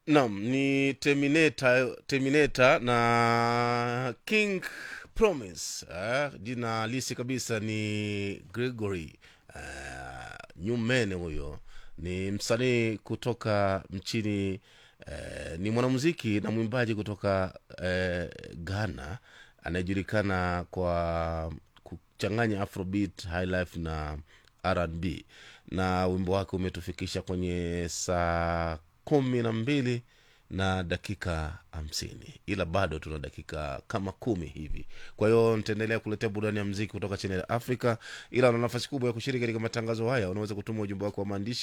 Naam, ni Terminator, Terminator na King Promise. Eh, jina halisi kabisa ni Gregory eh, Nyumene. Huyo ni msanii kutoka nchini eh, ni mwanamuziki na mwimbaji kutoka eh, Ghana anayejulikana kwa kuchanganya afrobeat, highlife na R&B na wimbo wake umetufikisha kwenye saa kumi na mbili na dakika hamsini ila bado tuna dakika kama kumi hivi kwa hiyo nitaendelea kuletea burudani ya mziki kutoka chini ya afrika ila una nafasi kubwa ya kushiriki katika matangazo haya unaweza kutuma ujumbe wako wa maandishi